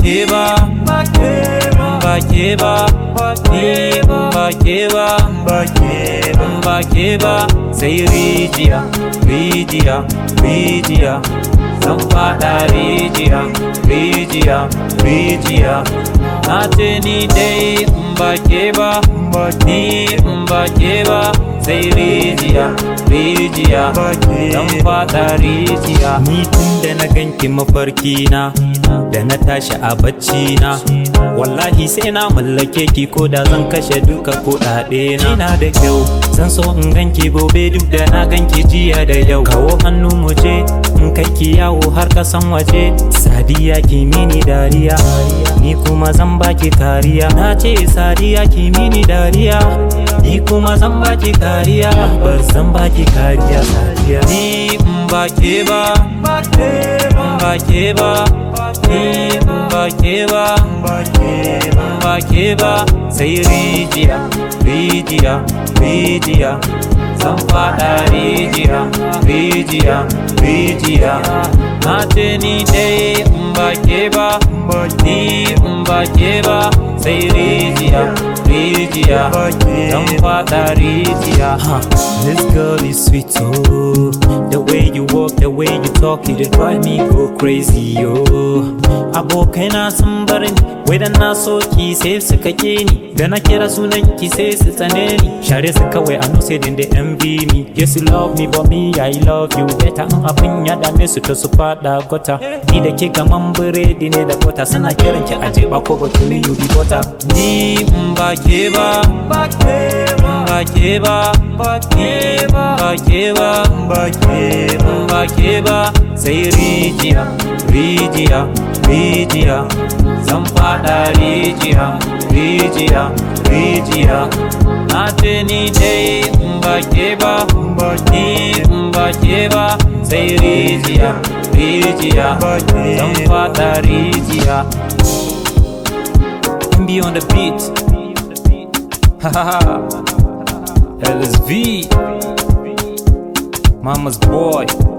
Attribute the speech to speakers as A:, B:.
A: ke ba ba ke ba ni ba ke ba ba ke ba sai rijiya rijiya rijiya zan fada rijiya rijiya rijiya na ce ni dai in ba ke ba ni in ba ke ba sai rijiya rijiya zan fada rijiya ni tun da na ganki mafarki na da na tashi a bacci na wallahi sai na mallake ki ko da zan kashe duka kuɗaɗe na ina da kyau zan so in ganki gobe duk da na ganki jiya da yau kawo hannu mu je in kai ki yawo har kasan waje sadiya ki mini dariya ni kuma zan baki kariya na ce sadiya ki mini dariya ni kuma zan baki kariya bar zan baki kariya sadiya ni in ba ke ba ba ke ba ni ba ke ba ba ke ba sai rijiya rijiya rijiya zan fada rijiya rijiya rijiya na ce ni dai in ba ke ba ni in ba ke ba sai rijiya rijiya zan fada rijiya this girl is sweet oh the way you walk the way you talk it drive me go crazy oh abokaina sun bar ni wai dan na so ki sai su kake ni da na kira sunan ki sai su tsane ni share su kawai a nuse din da envy me yes you love me but me I love you better in abin ya dame su ta su fada gota ni da ke gaman biredi ne da bota suna kiran ki aje ba ko batulin you be bota ni in ba ke ba ba ke ba ba ke ba ba ke ba ba ke ba ba ke ba ba ke ba sai rijiya rijiya rijiya zan fada rijiya rijiya rijiya na ce ni dai in ba ke ba ni in ba ke ba sai rijiya rijiya zan fada rijiya be on the beat LSV Mama's boy